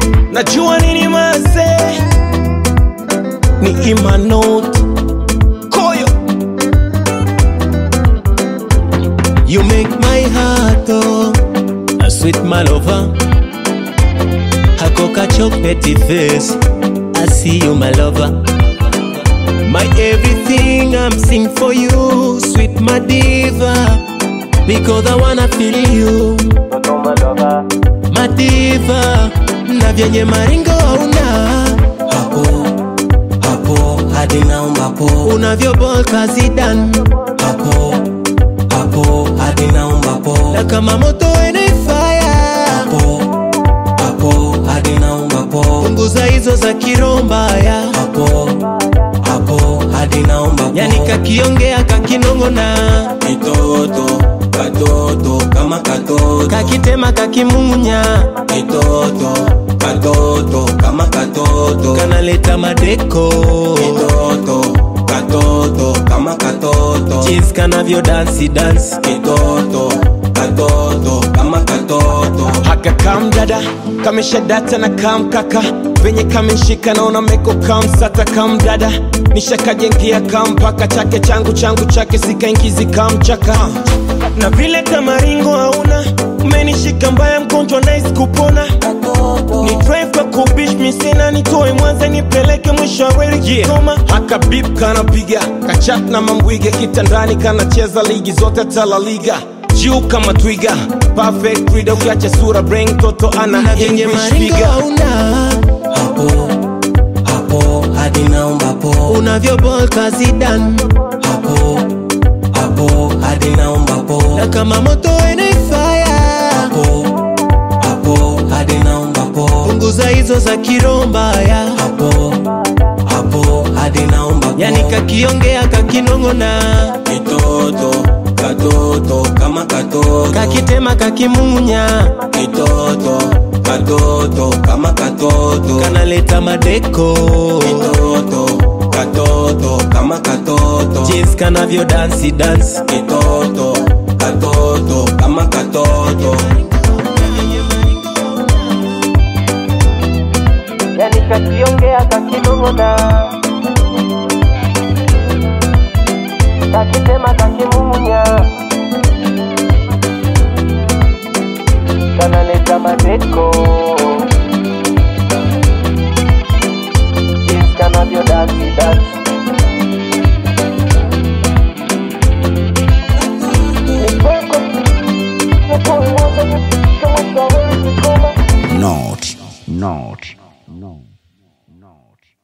najua nini mase ni imanot koyo you make my heart oh, a sweet my lover hakoka chocolate face i see you my lover my everything i'm sing for you sweet my diva because i wanna feel you madiva na vyenye maringo hauna hapo hapo hadi naomba po unavyobolka zidan hapo hapo hadi naomba po na kama moto ene fire hapo hapo hadi naomba po punguza hizo za kirombaya hapo hapo hadi naomba po yani kakiongea kakinong'ona kitoto katoto kama katoto kakitema kakimung'unya kitoto katoto kama katoto kanaleta madeko kitoto katoto kama katoto jinsi kanavyo dansi dansi kitoto katoto kama katoto haka kam dada kamesha data na kam kaka venye kameshika naona meko kam sata kam dada nishakajengia kam paka chake changu changu chake sikaingizi kam chaka na vile kamaringo hauna umenishika mbaya mgonjwa nais kupona ni drive kwa kubish misina nitoe mwanza nipeleke mwisho wa reli Kigoma haka bip kanapiga kachat na mambwiga kitandani kanacheza ligi zote tala liga juu kama twiga perfect reader ukiacha sura brain toto ana English figure hapo hapo hadi naomba po unavyobolka zidan hapo hapo hadi naomba po na kama moto ene fire hapo hapo hadi naomba po punguza hizo za kirombaya hapo hapo hadi naomba po yani kakiongea kakinong'ona kitoto katoto kama katoto kakitema kakimung'unya kitoto katoto kama katoto kanaleta madeko kitoto katoto kama katoto jinsi kanavyo dansi dansi kitoto katoto kama katoto yani kakiongea kakinong'ona kakitema kakimung'unya kanaleta madeko jinsi kanavyo dansi dansi Not, not, no, not.